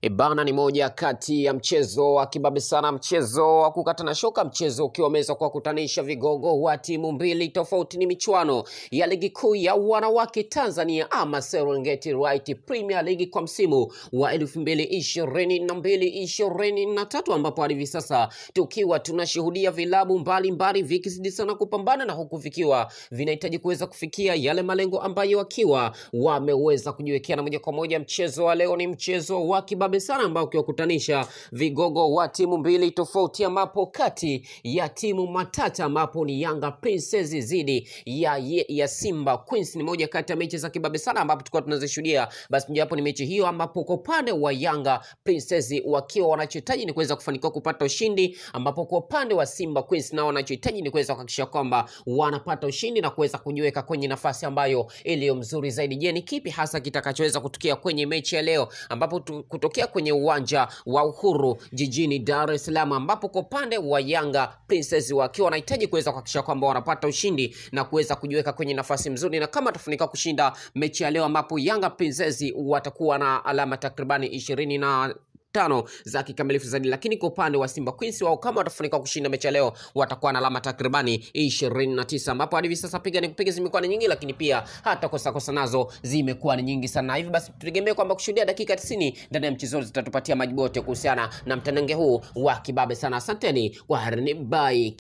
Ibana ni moja kati ya mchezo wa kibabe sana, mchezo wa kukata na shoka, mchezo ukiwa umeweza kuwakutanisha vigogo wa timu mbili tofauti. Ni michuano ya ligi kuu ya wanawake Tanzania ama Serengeti Right Premier League kwa msimu wa elfu mbili ishirini na mbili ishirini na tatu ambapo hadi hivi sasa tukiwa tunashuhudia vilabu mbalimbali vikizidi sana kupambana na huku vikiwa vinahitaji kuweza kufikia yale malengo ambayo wakiwa wameweza kujiwekea, na moja kwa moja mchezo wa leo ni mchezo wa kibabe sana ambao ukiwakutanisha vigogo wa timu mbili tofauti, ambapo kati ya timu matata ambapo ni Yanga Princess dhidi ya, ya, ya Simba Queens. Ni moja kati ya mechi za kibabe sana ambapo tulikuwa tunazishuhudia. Basi mojawapo ni mechi hiyo ambapo kwa upande wa Yanga Princess wakiwa wanachohitaji ni kuweza kufanikiwa kupata ushindi, ambapo kwa upande wa Simba Queens nao wanachohitaji ni kuweza kuhakikisha kwamba wanapata ushindi na kuweza kujiweka kwenye nafasi ambayo iliyo mzuri zaidi. Je, ni kipi hasa kitakachoweza kutokea kwenye mechi ya leo ambapo tu, kutokea kwenye uwanja wa Uhuru jijini Dar es Salaam, ambapo kwa upande wa Yanga Princess wakiwa wanahitaji kuweza kuhakikisha kwamba wanapata ushindi na kuweza kujiweka kwenye nafasi nzuri, na kama atafanikiwa kushinda mechi ya leo, ambapo Yanga Princess watakuwa na alama takribani ishirini na tano za kikamilifu zaidi, lakini kwa upande wa Simba Queens wao kama watafanikiwa kushinda mechi ya leo watakuwa na alama takribani ishirini na tisa ambapo hadi hivi sasa piga ni kupiga zimekuwa ni nyingi, lakini pia hata kosa kosa nazo zimekuwa ni nyingi sana. Hivi basi tutegemee kwamba kushuhudia dakika 90 ndani ya mchezo zitatupatia majibu yote kuhusiana na mtanange huu wa kibabe sana. Asanteni kwa harini, bye.